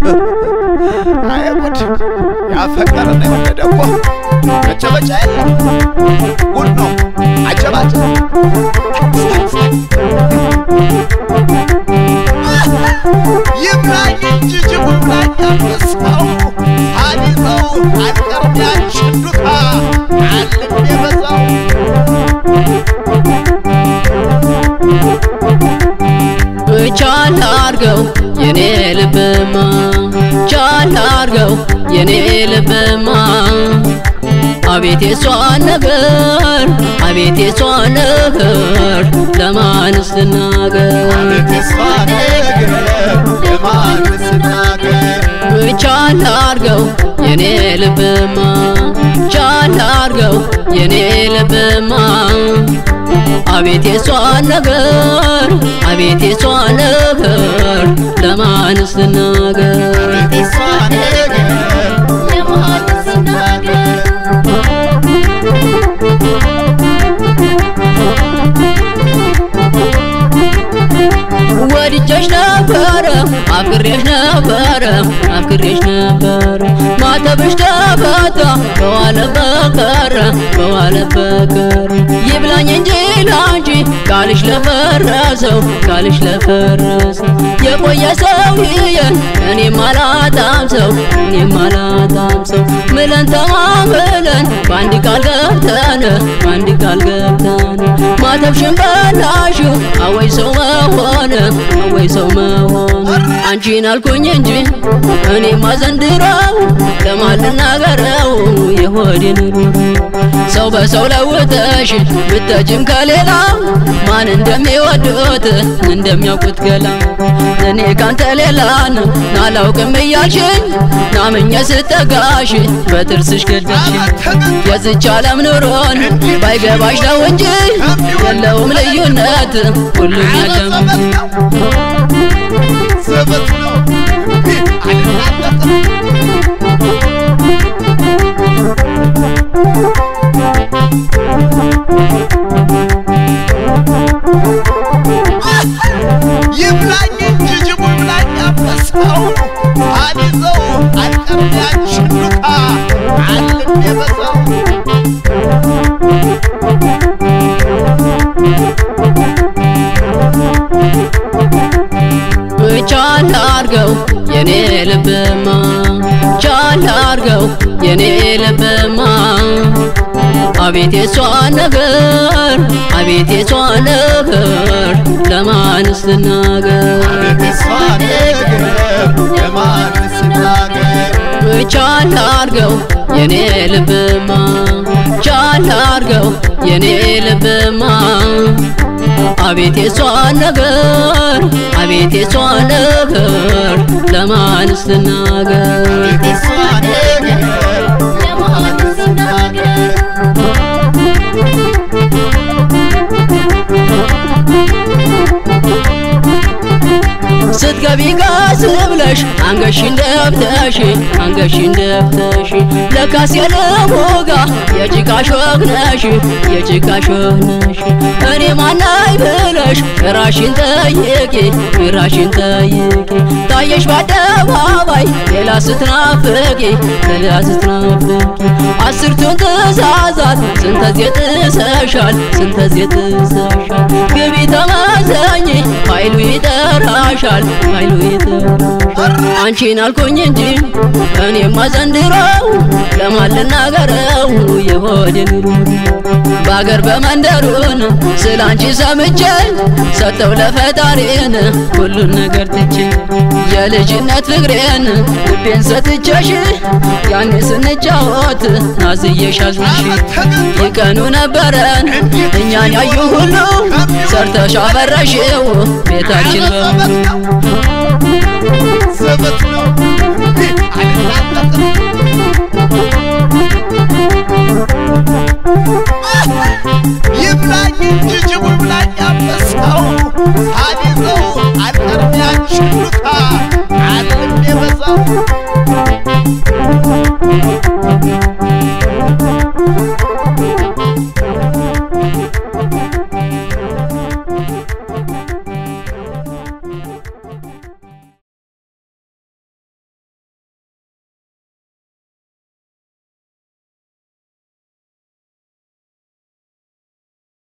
አይ ጉድ! ያፈቀረና የወደደ እኮ መጨበጫ የለም። ጉድ ነው አጨባጭ ይብላኝ እንጂ ጅቡ ይብላኝ አንበሳው አሊዘው አልቀርም ያንቺን ዱካ አልም የበዛው ቻል አርገው የኔ ልብማ ቻል አርገው የኔ ልብማ አቤት የሷን ነገር አቤት የሷን ነገር ለማንስ ልናገር አቤት የሷ ነገር ለማንስ ናገር ቻል አርገው የኔ ልብማ ቻል አርገው የኔ ልብማ አቤት የሷን ነገር አቤት የሷን ነገር ለማንስ ልናገር አቤት የሷ ነገር ለማንስ ናገር ወድጀሽ ነበረ አፍቅሬሽ ነበረ አፍቅሬሽ ነበረ ማተብሽ ተፈታ በዋለበት ቀረ በዋለበት ቀረ ይብላኝ እንጂ ላንቺ ቃልሽ ለፈረሰው ቃልሽ ለፈረሰው የቆየ ሰው ይየን እኔም አላጣም ሰው እኔም አላጣም ሰው ምለን ተማምለን በአንድ ቃል ገብተን በአንድ ቃል ገብተን ማተብሽን በላሽው አወይ ሰው መሆን አወይ ሰው መሆን አንቺን አልኩኝ እንጂ እኔማ ዘንድሮው ለማን ልናገረው የሆዴን ኑሮ ሰው በሰው ለውጠሽ ብተጅም ከሌላ ማን እንደሚወዱት እንደሚያውቁት ገላ እኔ ካንተ ሌላን ናላውቅም እያልሽኝ ናምኜ ስጠጋሽ በጥርስሽ ገደልሽ የዝች ዓለም ኑሮን ባይገባሽ ነው እንጂ የለውም ልዩነት ሁሉም ያለም ዘበት ነው አልናጠጥም ይብላኝ እንጂ ጅቡ ይብላኝ አንበሳው አሊዘው አልቀርም ያንቺን ዱካ አልም የበዛው ቻል አርገው የኔ ልብማ ቻል አርገው የኔ ልብማ አቤት የሷን ነገር አቤት የሷን ነገር ለማንስ ልናገር አቤት የሷ ነገር ለማንስ ናገር ቻል አርገው የኔ ልብማ ቻል አርገው የኔ ልብማ አቤት የሷን ነገር አቤት የሷን ነገር ለማንስ ልናገር አቤት የሷ ነገር ለማንስ ናገር ስትገቢ ጋስ ብለሽ አንገሽን ደፍተሽ አንገሽን ደፍተሽ ለካስ የለሞጋ የጭቃ ሾክ ነሽ የጭቃ ሾክ ነሽ እኔ ማናይ ብለሽ ራሽን ጠይቂ ራሽን ጠይቂ ታየሽ በአደባባይ ሌላ ስትናፍቂ ሌላ ስትናፍቂ አስርቱን ትእዛዛት ስንተዜ ጥሰሻል ስንተዜ ጥሰሻል ግቢ ተመዘኝ ኃይሉ ይጠራሻል ኃይሉ ይጠራሻል አንቺን አልኩኝ እንጂ እኔማ ዘንድሮው ለማን ልናገረው የሆዴን ኑሮ በአገር በመንደሩን ስለ አንቺ ሰምቼ ሰጠው ለፈጣሪን ሁሉን ነገር ትቼ የልጅነት ፍቅሬን ልቤን ሰጥቼሽ ያኔ ስንጫወት ናዝዬሽ አዝንሽ ይቀኑ ነበረን እኛን ያዩ ሁሉ ሰርተሽ አበረሽው ቤታችን በሙሉ ዘበት ነው አልናጠጥም ይብላኝ እንጂ ጅቡ ይብላኝ አንበሳው አሊዘው አልቀርም ያንቺን ዱካ አልም የበዛው